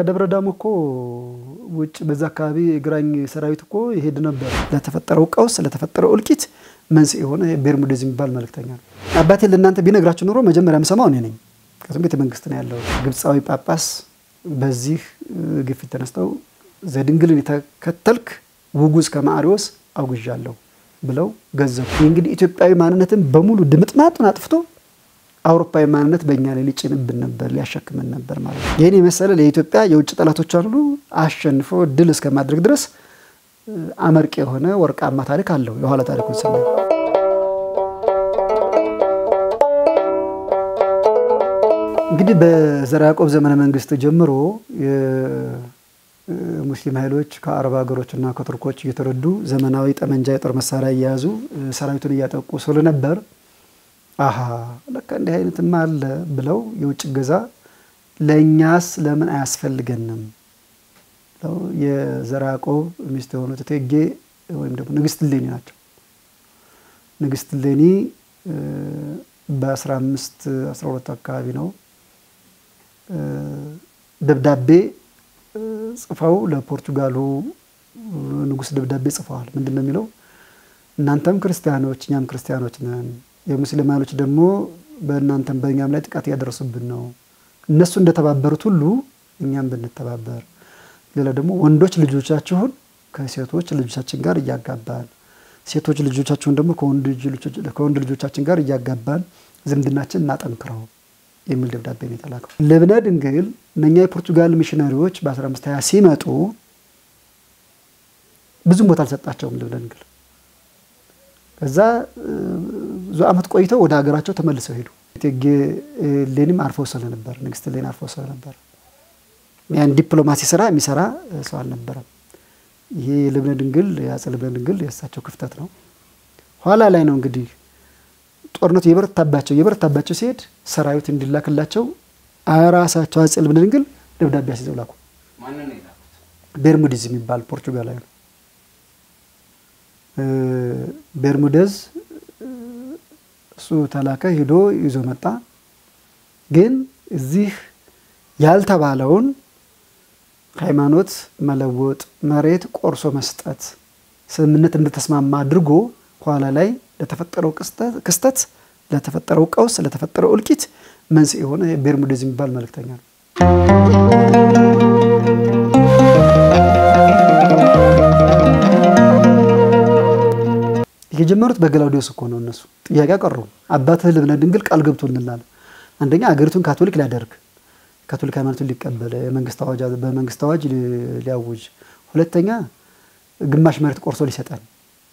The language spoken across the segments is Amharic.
ከደብረ ዳሞ እኮ ውጭ በዛ አካባቢ የግራኝ ሰራዊት እኮ ይሄድ ነበር። ለተፈጠረው ቀውስ ለተፈጠረው እልቂት መንስኤ የሆነ ቤርሙዴዝ የሚባል መልእክተኛ ነው። አባቴ ለእናንተ ቢነግራችሁ ኖሮ መጀመሪያ የምሰማው እኔ ነኝ። ከዚም ቤተ መንግስት ነው ያለው። ግብፃዊ ጳጳስ በዚህ ግፊት ተነስተው ዘድንግልን የተከተልክ ውጉዝ ከማዕሪዎስ አውግዣለሁ ብለው ገዘቡ። ይህ እንግዲህ ኢትዮጵያዊ ማንነትን በሙሉ ድምጥማጡን አጥፍቶ አውሮፓዊ ማንነት በእኛ ላይ ሊጭንብን ነበር፣ ሊያሸክምን ነበር ማለት ነው። ይህን የመሰለ ለኢትዮጵያ የውጭ ጠላቶቿን ሁሉ አሸንፎ ድል እስከማድረግ ድረስ አመርቂ የሆነ ወርቃማ ታሪክ አለው። የኋላ ታሪኩን ስናይ እንግዲህ በዘርዓ ያዕቆብ ዘመነ መንግስት ጀምሮ የሙስሊም ኃይሎች ከአረብ ሀገሮችና ከቱርኮች እየተረዱ ዘመናዊ ጠመንጃ የጦር መሳሪያ እየያዙ ሰራዊቱን እያጠቁ ስለነበር አሀ ለካ እንዲህ አይነትማ አለ ብለው የውጭ እገዛ ለእኛስ ለምን አያስፈልገንም? የዘርዓ ያዕቆብ ሚስት የሆኑት እቴጌ ወይም ደግሞ ንግስት እሌኒ ናቸው። ንግስት እሌኒ በ15 12 አካባቢ ነው ደብዳቤ ጽፈው ለፖርቹጋሉ ንጉስ ደብዳቤ ጽፈዋል። ምንድን ነው የሚለው? እናንተም ክርስቲያኖች እኛም ክርስቲያኖች ነን የሙስሊም ኃይሎች ደግሞ በእናንተም በእኛም ላይ ጥቃት እያደረሱብን ነው። እነሱ እንደተባበሩት ሁሉ እኛም ብንተባበር፣ ሌላ ደግሞ ወንዶች ልጆቻችሁን ከሴቶች ልጆቻችን ጋር እያጋባን፣ ሴቶች ልጆቻችሁን ደግሞ ከወንድ ልጆቻችን ጋር እያጋባን ዝምድናችን እናጠንክረው የሚል ደብዳቤ ነው የተላከው። ልብነ ድንግል እነኛ የፖርቱጋል ሚሽነሪዎች በ1520 ሲመጡ ብዙም ቦታ አልሰጣቸውም ልብነ ድንግል ከዛ ብዙ ዓመት ቆይተው ወደ ሀገራቸው ተመልሰው ሄዱ። እቴጌ እሌኒም አርፈው ስለነበር ንግስት እሌኒ አርፈው ስለነበር ያን ዲፕሎማሲ ስራ የሚሰራ ሰው አልነበረም። ይሄ የልብነ ድንግል የአፄ ልብነ ድንግል የእሳቸው ክፍተት ነው። ኋላ ላይ ነው እንግዲህ ጦርነቱ የበረታባቸው የበረታባቸው ሲሄድ ሰራዊት እንዲላክላቸው ራሳቸው አፄ ልብነ ድንግል ደብዳቤ አስይዘው ላኩ። ቤርሙዲዝ የሚባል ፖርቹጋላዊ ነው። ቤርሙደዝ እሱ ተላከ ሂዶ ይዞ መጣ። ግን እዚህ ያልተባለውን ሃይማኖት መለወጥ፣ መሬት ቆርሶ መስጠት ስምምነት እንደተስማማ አድርጎ ኋላ ላይ ለተፈጠረው ክስተት፣ ለተፈጠረው ቀውስ፣ ለተፈጠረው እልቂት መንስኤ የሆነ ቤርሙዴዝ የሚባል መልእክተኛ ነው። የጀመሩት በገላውዲዮስ እኮ ነው። እነሱ ጥያቄ አቀረቡ። አባትህ ልብነ ድንግል ቃል ገብቶልናል። አንደኛ አገሪቱን ካቶሊክ ሊያደርግ ካቶሊክ ሃይማኖቱን ሊቀበል በመንግስት አዋጅ ሊያውጅ፣ ሁለተኛ ግማሽ መሬት ቆርሶ ሊሰጠን።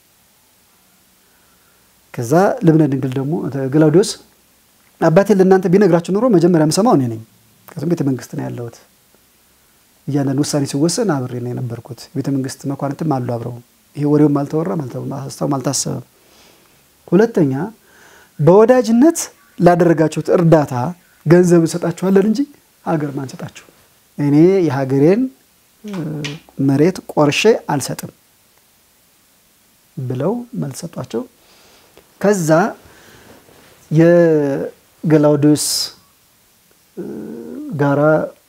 ከዛ ልብነ ድንግል ደግሞ ገላውዲዮስ አባቴ ለእናንተ ቢነግራችሁ ኖሮ መጀመሪያ የምሰማው እኔ ነኝ። ከዚም ቤተ መንግስት ነው ያለሁት። እያንዳንዱ ውሳኔ ሲወሰን አብሬ ነው የነበርኩት። ቤተ መንግስት መኳንንትም አሉ አብረው ይሄ ወሬውም አልተወራም አልተስተውም አልታሰበም። ሁለተኛ በወዳጅነት ላደረጋችሁት እርዳታ ገንዘብ እንሰጣችኋለን እንጂ ሀገር ማንሰጣችሁ። እኔ የሀገሬን መሬት ቆርሼ አልሰጥም ብለው መልስ ሰጧቸው። ከዛ የገላውዲዮስ ጋራ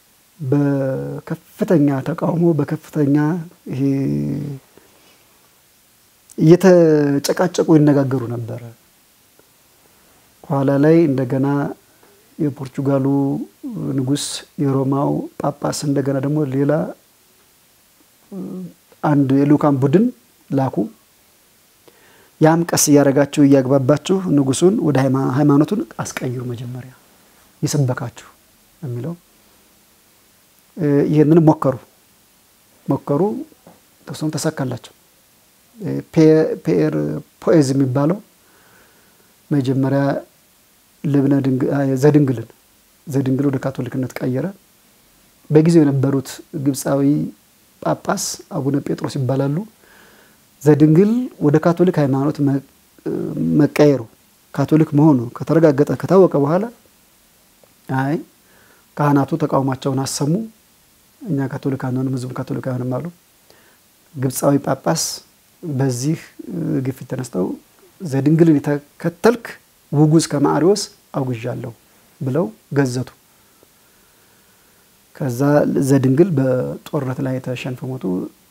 በከፍተኛ ተቃውሞ በከፍተኛ ይሄ እየተጨቃጨቁ ይነጋገሩ ነበረ። ኋላ ላይ እንደገና የፖርቹጋሉ ንጉስ የሮማው ጳጳስ እንደገና ደግሞ ሌላ አንድ የልኡካን ቡድን ላኩ። ያም ቀስ እያደረጋችሁ እያግባባችሁ ንጉሱን ወደ ሃይማኖቱን አስቀይሩ፣ መጀመሪያ ይሰበካችሁ የሚለው ይህንን ሞከሩ ሞከሩ፣ ተወሰኑ ተሳካላቸው። ፔር ፖኤዝ የሚባለው መጀመሪያ ልብነ ዘድንግልን ዘድንግል ወደ ካቶሊክነት ቀየረ። በጊዜው የነበሩት ግብፃዊ ጳጳስ አቡነ ጴጥሮስ ይባላሉ። ዘድንግል ወደ ካቶሊክ ሃይማኖት መቀየሩ ካቶሊክ መሆኑ ከተረጋገጠ ከታወቀ በኋላ አይ ካህናቱ ተቃውሟቸውን አሰሙ። እኛ ካቶሊክ አንሆንም፣ ህዝቡ ካቶሊክ አይሆንም አሉ። ግብፃዊ ጳጳስ በዚህ ግፊት ተነስተው ዘድንግልን የተከተልክ ውጉዝ ከማዕሪዎስ አውግዣለሁ ብለው ገዘቱ። ከዛ ዘድንግል በጦርነት ላይ ተሸንፈው ሞቱ።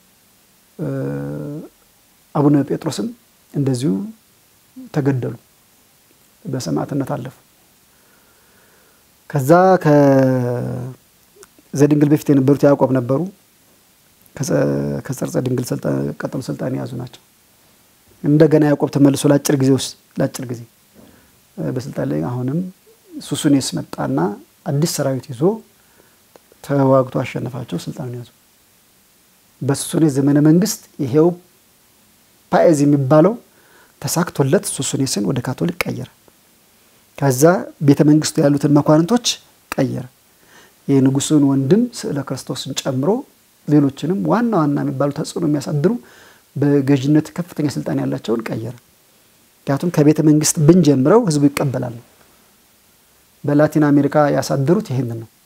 አቡነ ጴጥሮስም እንደዚሁ ተገደሉ፣ በሰማዕትነት አለፉ። ከዛ ከዘድንግል በፊት የነበሩት ያዕቆብ ነበሩ። ከጸርጸ ድንግል ቀጥሎ ስልጣን የያዙ ናቸው። እንደገና ያዕቆብ ተመልሶ ለአጭር ጊዜ ውስጥ ለአጭር ጊዜ በስልጣን ላይ አሁንም ሱሱኔስ መጣና አዲስ ሰራዊት ይዞ ተዋግቶ አሸነፋቸው፣ ስልጣኑን ያዙ። በሱሱኔስ ዘመነ መንግስት ይሄው ፓኤዝ የሚባለው ተሳክቶለት ሱሱኔስን ወደ ካቶሊክ ቀየረ። ከዛ ቤተ መንግስቱ ያሉትን መኳንንቶች ቀየረ። የንጉሱን ወንድም ስዕለ ክርስቶስን ጨምሮ ሌሎችንም ዋና ዋና የሚባሉ ተጽዕኖ የሚያሳድሩ በገዥነት ከፍተኛ ስልጣን ያላቸውን ቀየረ። ምክንያቱም ከቤተ መንግስት ብንጀምረው ህዝቡ ይቀበላል ነው። በላቲን አሜሪካ ያሳደሩት ይሄንን ነው።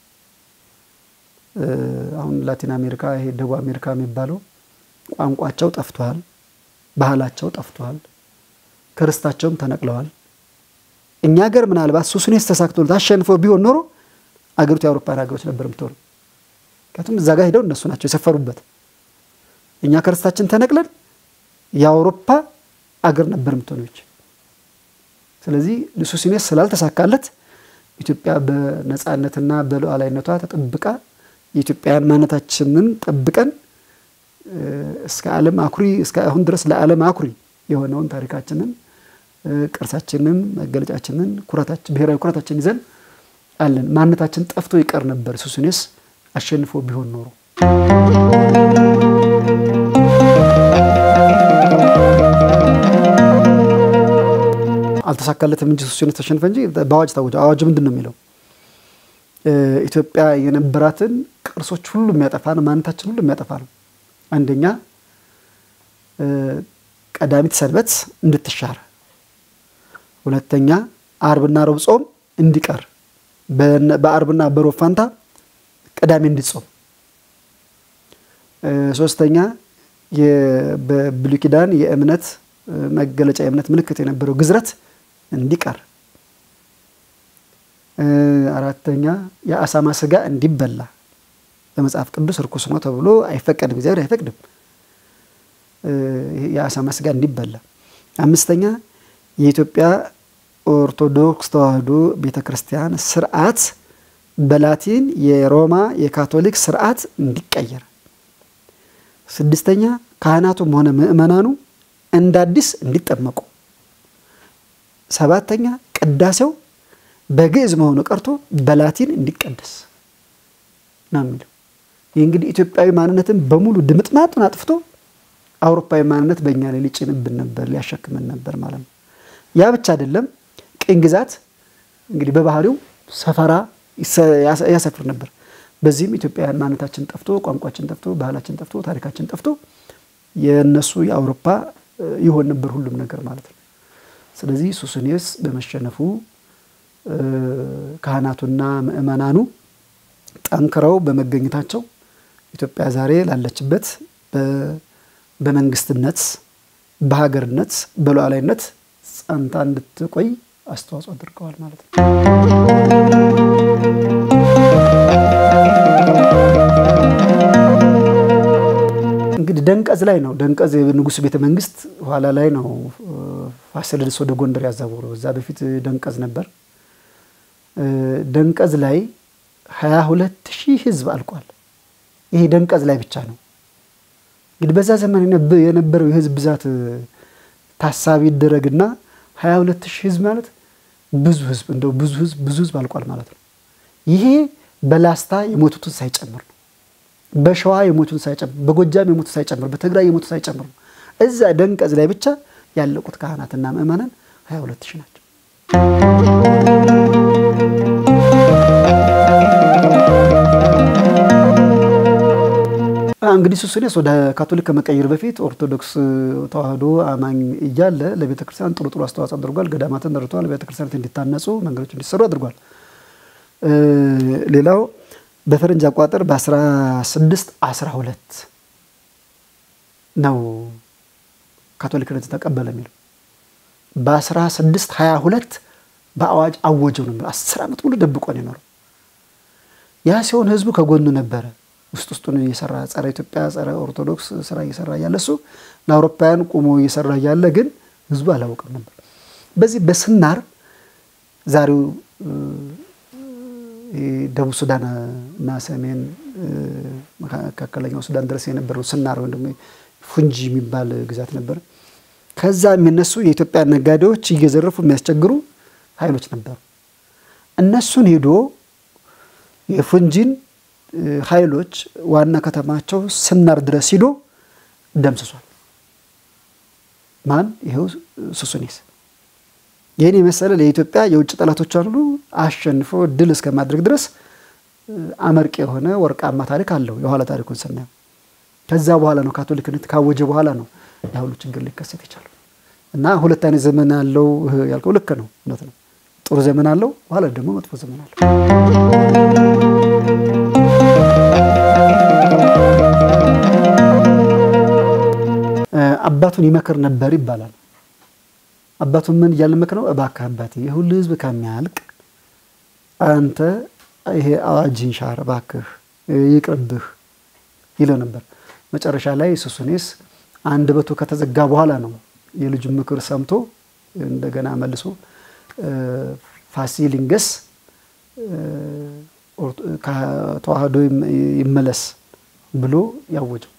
አሁን ላቲን አሜሪካ ይሄ ደቡብ አሜሪካ የሚባለው ቋንቋቸው ጠፍቷል፣ ባህላቸው ጠፍቷል፣ ክርስታቸውም ተነቅለዋል። እኛ ሀገር ምናልባት ሱሱኔስ ተሳክቶለት አሸንፈው ቢሆን ኖሮ አገሪቱ የአውሮፓን ሀገሮች ነበር የምትሆኑ። ምክንያቱም እዛ ጋር ሄደው እነሱ ናቸው የሰፈሩበት። እኛ ክርስታችን ተነቅለን የአውሮፓ አገር ነበር የምትሆነች። ስለዚህ ሱሱኔስ ስላልተሳካለት ኢትዮጵያ በነፃነትና በሉዓላዊነቷ ተጠብቃ የኢትዮጵያን ማንነታችንን ጠብቀን እስከ ዓለም አኩሪ እስከ አሁን ድረስ ለዓለም አኩሪ የሆነውን ታሪካችንን፣ ቅርሳችንን፣ መገለጫችንን፣ ብሔራዊ ኩራታችን ይዘን አለን። ማንነታችን ጠፍቶ ይቀር ነበር ሱሱኔስ አሸንፎ ቢሆን ኖሮ። አልተሳካለትም እንጂ ሱሱኔስ ተሸንፈ እንጂ በአዋጅ ታወጀ። አዋጁ ምንድን ነው የሚለው? ኢትዮጵያ የነበራትን ቅርሶች ሁሉ የሚያጠፋ ነው። ማንነታችን ሁሉ የሚያጠፋ ነው። አንደኛ ቀዳሚት ሰንበት እንድትሻር፣ ሁለተኛ አርብና ረቡዕ ጾም እንዲቀር፣ በአርብና በሮብ ፋንታ ቅዳሜ እንዲጾም፣ ሶስተኛ በብሉይ ኪዳን የእምነት መገለጫ የእምነት ምልክት የነበረው ግዝረት እንዲቀር፣ አራተኛ የአሳማ ስጋ እንዲበላ በመጽሐፍ ቅዱስ ርኩስ ነው ተብሎ አይፈቀድም፣ እግዚአብሔር አይፈቅድም። የአሳማ ስጋ እንዲበላ፣ አምስተኛ የኢትዮጵያ ኦርቶዶክስ ተዋሕዶ ቤተ ክርስቲያን ስርዓት በላቲን የሮማ የካቶሊክ ስርዓት እንዲቀየር፣ ስድስተኛ ካህናቱም ሆነ ምእመናኑ እንደ አዲስ እንዲጠመቁ፣ ሰባተኛ ቅዳሴው በግዕዝ መሆኑ ቀርቶ በላቲን እንዲቀደስ ነው የሚለው። ይህ እንግዲህ ኢትዮጵያዊ ማንነትን በሙሉ ድምጥማጡን አጥፍቶ አውሮፓዊ ማንነት በእኛ ላይ ሊጭንብን ነበር፣ ሊያሸክምን ነበር ማለት ነው። ያ ብቻ አይደለም። ቅኝ ግዛት እንግዲህ በባህሪው ሰፈራ ያሰፍር ነበር። በዚህም ኢትዮጵያውያን ማንነታችን ጠፍቶ፣ ቋንቋችን ጠፍቶ፣ ባህላችን ጠፍቶ፣ ታሪካችን ጠፍቶ የእነሱ የአውሮፓ ይሆን ነበር ሁሉም ነገር ማለት ነው። ስለዚህ ሱሱኔስ በመሸነፉ ካህናቱና ምእመናኑ ጠንክረው በመገኘታቸው ኢትዮጵያ ዛሬ ላለችበት በመንግስትነት፣ በሀገርነት፣ በሉዓላዊነት ጸንታ እንድትቆይ አስተዋጽኦ አድርገዋል ማለት ነው። እንግዲህ ደንቀዝ ላይ ነው። ደንቀዝ የንጉሱ ቤተ መንግስት ኋላ ላይ ነው ፋሲለደስ ወደ ጎንደር ያዛወሩ። እዛ በፊት ደንቀዝ ነበር። ደንቀዝ ላይ ሀያ ሁለት ሺህ ህዝብ አልቋል። ይሄ ደንቀዝ ላይ ብቻ ነው። እንግዲህ በዛ ዘመን የነበረው የህዝብ ብዛት ታሳቢ ይደረግና ሀያ ሁለት ሺህ ህዝብ ማለት ብዙ ህዝብ እንደው ብዙ ህዝብ ብዙ ህዝብ አልቋል ማለት ነው። ይሄ በላስታ የሞቱትን ሳይጨምር ነው። በሸዋ የሞቱትን ሳይጨምር፣ በጎጃም የሞቱት ሳይጨምር፣ በትግራይ የሞቱት ሳይጨምር ነው። እዛ ደንቀዝ ላይ ብቻ ያለቁት ካህናትና ምእመናን ሀያ ሁለት ሺህ ናቸው። እንግዲህ ሱሱኔስ ወደ ካቶሊክ ከመቀየር በፊት ኦርቶዶክስ ተዋህዶ አማኝ እያለ ለቤተ ክርስቲያን ጥሩ ጥሩ አስተዋጽኦ አድርጓል። ገዳማትን ረድቷል። ቤተ ክርስቲያናት እንዲታነጹ፣ መንገዶች እንዲሰሩ አድርጓል። ሌላው በፈረንጅ አቋጠር በ16 12 ነው ካቶሊክነት ተቀበለ የሚለው በ16 22 በአዋጅ አወጀው ነው። አስር ዓመት ሙሉ ደብቆ ነው የኖረው። ያ ሲሆን ህዝቡ ከጎኑ ነበረ። ውስጥ ውስጡን እየሰራ ጸረ ኢትዮጵያ ጸረ ኦርቶዶክስ ስራ እየሰራ እያለ እሱ ለአውሮፓውያን ቁሞ እየሰራ እያለ ግን ህዝቡ አላወቅም ነበር። በዚህ በስናር ዛሬው ደቡብ ሱዳን እና ሰሜን መካከለኛው ሱዳን ድረስ የነበረው ስናር ወይም ደግሞ ፉንጂ የሚባል ግዛት ነበር። ከዛ የሚነሱ የኢትዮጵያ ነጋዴዎች እየዘረፉ የሚያስቸግሩ ኃይሎች ነበሩ። እነሱን ሄዶ የፉንጂን ኃይሎች ዋና ከተማቸው ስናር ድረስ ሂዶ ደምስሷል። ማን? ይኸው ሱሱኔስ። ይህን የመሰለ ለኢትዮጵያ የውጭ ጠላቶቿን ሁሉ አሸንፎ ድል እስከ ማድረግ ድረስ አመርቂ የሆነ ወርቃማ ታሪክ አለው። የኋላ ታሪኩን ስናየው ከዛ በኋላ ነው ካቶሊክነት ካወጀ በኋላ ነው ያ ሁሉ ችግር ሊከሰት የቻለው እና ሁለት አይነት ዘመን አለው ያልከው ልክ ነው፣ እውነት ነው። ጥሩ ዘመን አለው፣ በኋላ ደግሞ መጥፎ ዘመን አለው። አባቱን ይመክር ነበር ይባላል። አባቱን ምን እያለ መክረው? እባክህ አባቴ የሁሉ ሕዝብ ከሚያልቅ አንተ ይሄ አዋጅን ሻር እባክህ ይቅርብህ ይለው ነበር። መጨረሻ ላይ ሱሱኔስ አንደበቱ ከተዘጋ በኋላ ነው የልጁን ምክር ሰምቶ እንደገና መልሶ ፋሲሊንገስ ከተዋህዶ ይመለስ ብሎ ያወጀው።